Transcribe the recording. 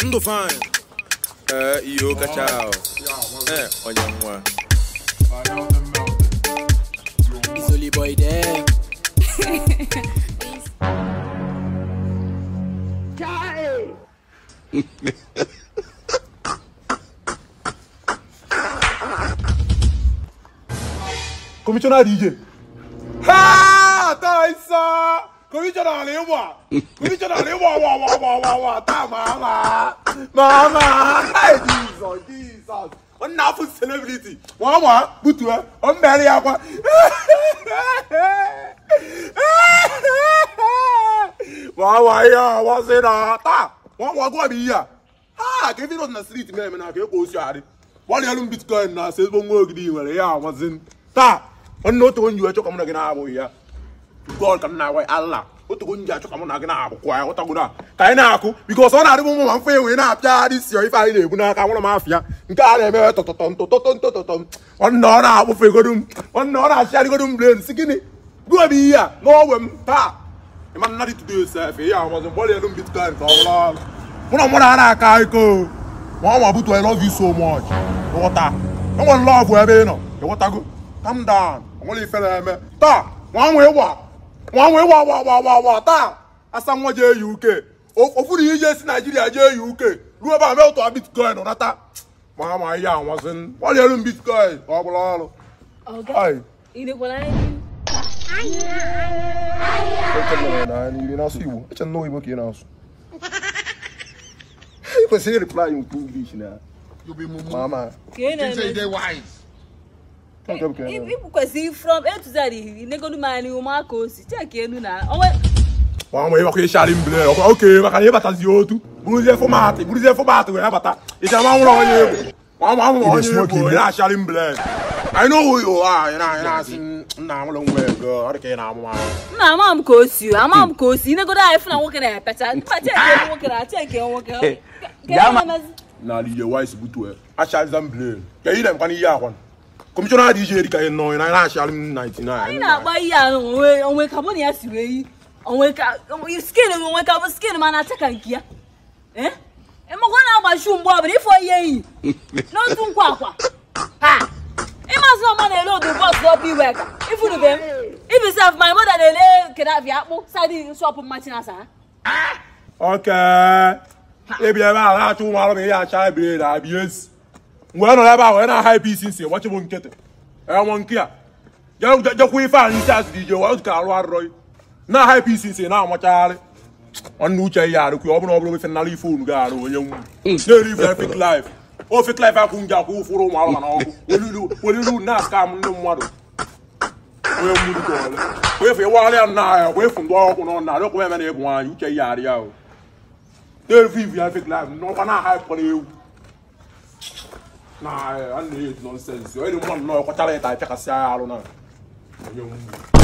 ndụ fine ee ihe kacha ahụ ee onye nwa It's only boy there. Commissioner DJ. Ha! Taisa! Commissioner Lewa! Commissioner Lewa! Wa wa wa wa wa! Ta mama! Mama! Hey, Jesus! Jesus! One nafu celebrity. Wọ́n wá butu ẹ, ọ mẹ́rin ya kwa. Wọ́n wá yá, wọ́n ṣe na ta. Wọ́n wá gbọ́ mi yá. Ha! Kí fi lọ na street mẹ́rin na kí o kò sí àrí. Wọ́n yẹ lu bitcoin na ṣe gbogbo ogidi nwere ya wọ́n sin. Ta! Wọ́n otu onye iwe chọkọ mụ na gị na-abụghị ya. God ka m na-agwa Allah. Otu onye achọ ka mụ na gị na-abụkwa ya ghọtago na ka anyị na-akụ bikos ọ na-adịbụ mụ ma mfe wee na-apịagharị isi ife anyị na-ebu n'aka nwụrụ m afịa nke a na-eme tọtọtọm tọtọtọm tọtọtọm nwanne ọ na-akpụfegodu m nwanne ọ na-achịgharịgodu m blen si gịnị gụọ m ihe a n'ogwe m taa ịma nna dị tudo sef ihe amazi mgbọrọ elu m bitcoin ka ọ bụrụ ọrụ mụ na mmadụ a na-aka iko ma ọ ma butu I love you so much nghọta enwere lọvụ ebe ị nọ ịghọtago calm down onwere ife na-eme taa nwa nwee gba nwa nwee gba gba gba gba gba taa asa nwa jee UK ofuru ije si Naijiria jee UK ruo ebe a mee ụtọ bitcoin nata ma ma ihe anwazi ọrịa elu m bitcoin ka ọ bụrụ ọrụ Ọga, Ai. ị nekwara anyị ị na-asụ Igbo eche nnọọ Igbo ka ị na-asụ ị kwesịrị reply nke English na You be mumu. ka mama ị Think say you na-eme dey wise. Ị kwesịrị from A to Z inegodu m anya ụmụaka osi cheki elu na onwe nwa nwee ịgbakọ ịsharị mbele ọkwa oke maka na ịbatazi otu bụrụzie fọmatị bụrụzie fọmatị wee bata ịchara nwa nwụrụ onye egwu nwa nwa nwụrụ onye egwu onye na-asharị mbele anyị na owu yo anyị na anyị na-asị nna nwụrụ nwa ego ọ dị ka ị na-amụ amụ nna ama m ka o si ama m ka o si inegodu anyị fụ na nwoke na-epecha mba cheki elu nwoke na cheki nwoke Ka ị na-emezi? n'ala ije wise butue achariza mbele ka ị na-emekwa n'ihe akwa kọmishọna dị ije eri ka ị nọ na anyị na-acharị m 99 anyị na-agba ihe a onwe onwe ka mụ na ya si wee yi onwe ka skin onwe ka bụ skin ma na-acha ka nke ya Eh? ịmakwa na-agbachi mgbe ọbụla ifo ihe eyi n'otu nkwa akwa ha ịmasị ọma na-ele odu bọs ọbụ iwe ka ifurube m ibi sef my mother na-ele kedavi akpụ sadi shọpụ mmachi na asa oke ịbịa ebe a na-achọ ụmụ arụ ma ihe acha ebire na abịa ezi mgbe nọ ebe a wee na-aha ebe isi nsi gbachibụ nkịtị enwe nke a Je- jekwa ife anyị isi asị dị ije wee ka arụ arụrọ na-aha ebe isi nsi na-amachagharị nwanne uche ihe arụkwu ọ bụrụ ọ bụrụ ife nnara ife unu ga-arụ onye nwu na-eri ife fik laif o fik laif akwụ nje akwụ ụfụrụ ụmụ arụ na ọkụ welilu na skam ndị mmadụ onye mmiri ka ole kwefu ịwagharịa nna ya kwefu ndị ọkụ nọ na arịọkwa eme na ịbụ nwaanyị uche ihe arị ya o na-eviv ya fik laif n'ọkwa na-aha ịpụrụ ewu na a na-eji nọnsensị onye dị mmadụ nọ kwachara ịta ịpịakasị agha arụ na onye nwu